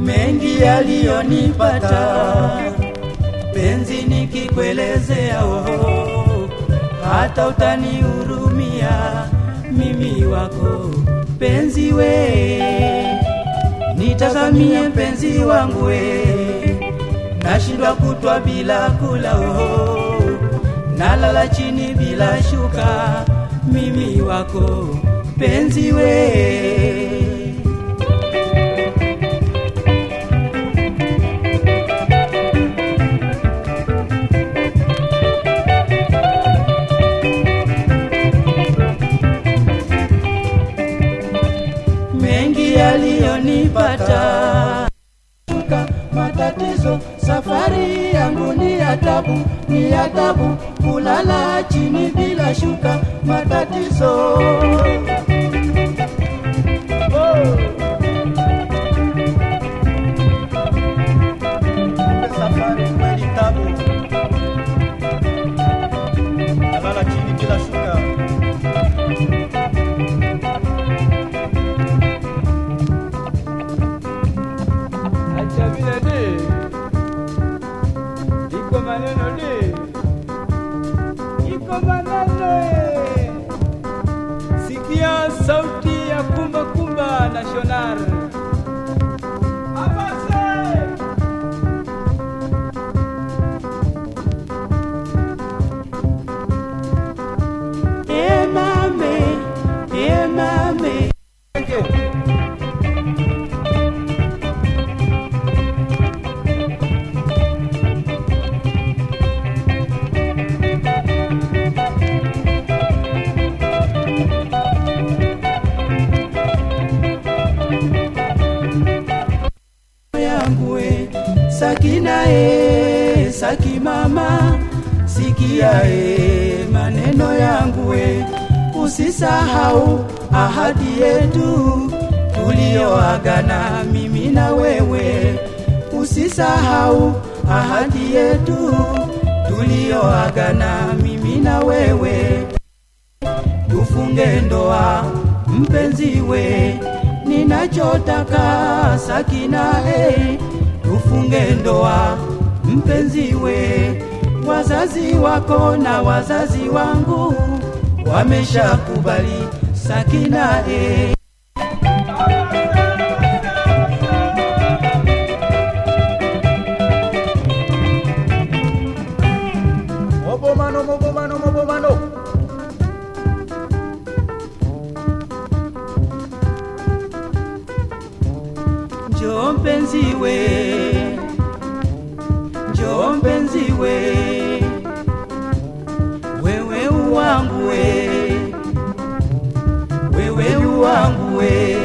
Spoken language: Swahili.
mengi yaliyonipata penzi nikikuelezea oh, hata utanihurumia mimi wako penzi we nitazamie penzi wangu we nashindwa kutwa bila kula oh, nalala chini bila shuka mimi wako penzi we mengi yaliyonipata shuka matatizo safari yangu ni ya tabu ni ya tabu kulala chini bila shuka matatizo Safari kweli tabu, nalala chini bila shuka. Acha vile de, iko maneno de, iko maneno eh. Sikia sauti ya kumba kumba national. Abase! emame emame yangu we sakina e saki mama sikia e maneno yangu we usisahau ahadi yetu tuliyoagana mimi na wewe usisahau ahadi yetu tuliyoagana mimi na wewe tufunge ndoa mpenzi we ninachotaka sakina e tufunge ndoa mpenzi we wazazi wako na wazazi wangu wameshakubali sakina e Mobomano, mobomano, mobomano. njoo mpenzi we njoo mpenzi we wewe uwangu we wewe uwangu we